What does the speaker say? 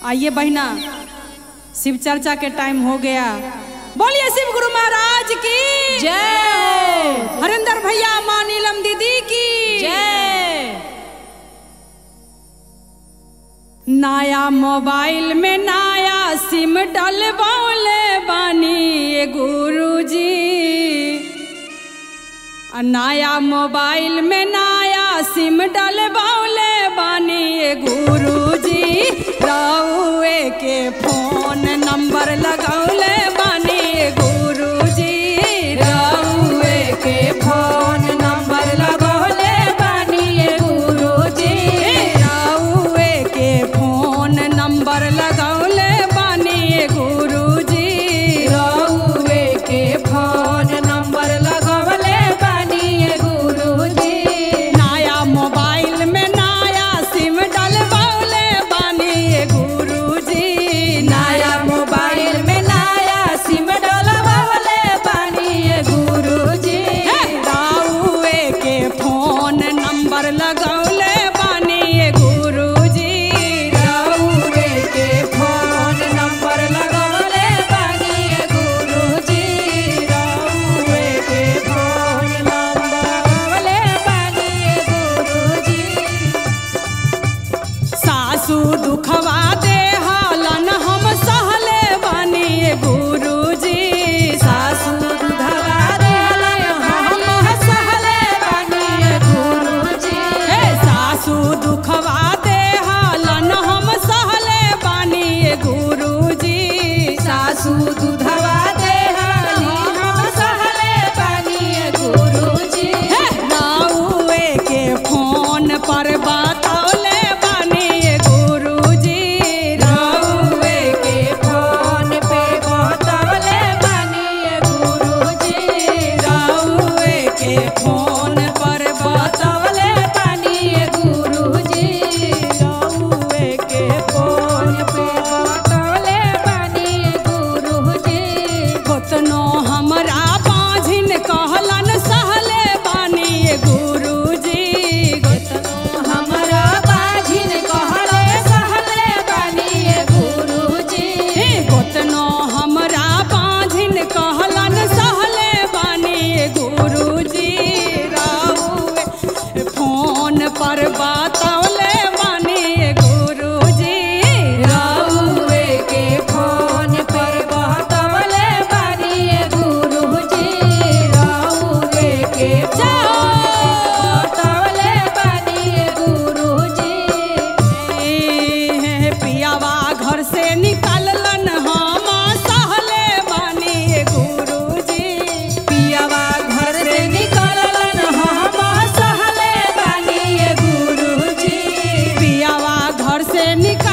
आइए बहना शिव चर्चा के टाइम हो गया बोलिए शिव गुरु महाराज की जय हरिंदर भैया माँ नीलम दीदी की जय नया मोबाइल में नया सिम डलबौले बानी ये गुरुजी आ नया मोबाइल में नया सिम डलबौले बानी ये गुरुजी रउए के फोन नंबर लगौले बानी ये गुरुजी रउए के फोन नंबर लगौले बानी ये गुरुजी रउए के फोन नंबर लगौले बानी ये गुरुजी रउए के फोन नंबर लगौले बानी ये गुरुजी नया मोबाइल में नया सिम डलबौले बानी ये गुरुजी नया मोबाइल में नया सिम डलबौले बानी ये गुरुजी रउए के फोन नंबर लगौले बानी ये गुरुजी रउए के फोन नंबर लगौले बानी ये गुरुजी रउए के फोन नंबर लगौले बानी ये गुरुजी सासू दुखवा दे हालन हम सहले बानी ये गुरुजी सासू दुखवा दे हालन हम सहले बानी ये गुरुजी हे सासू दुखवा दे हालन हम सहले बानी ये गुरुजी सासू दुधवा दे हालन हम सहले बानी ये गुरुजी हे राउए के फोन पर बतौले बानी ये गुरुजी राउए के फोन पे बतौले बानी ये गुरुजी राउए के फोन पर बतौले बानी ये गुरुजी राउए के फोन पे बतौले बानी ये गुरुजी गोतनो हमरा बाझिन कहलन सहले बानी ये गुरुजी गोतनो हमरा बाझिन कहले सहले बानी ये गुरुजी गोतनो हमरा बाझिन कहलन सहले बानी ये गुरुजी राउए फोन पर बतौले बानी ये गुरुजी राउए के फोन पर बतौले बानी ये गुरुजी राउए के बतौले बानी ये गुरुजी हे पियावा घर से निकललन हम सहले बानी ये गुरुजी पियावा घर से निकललन हम सहले बानी ये गुरुजी पियावा घर से निकल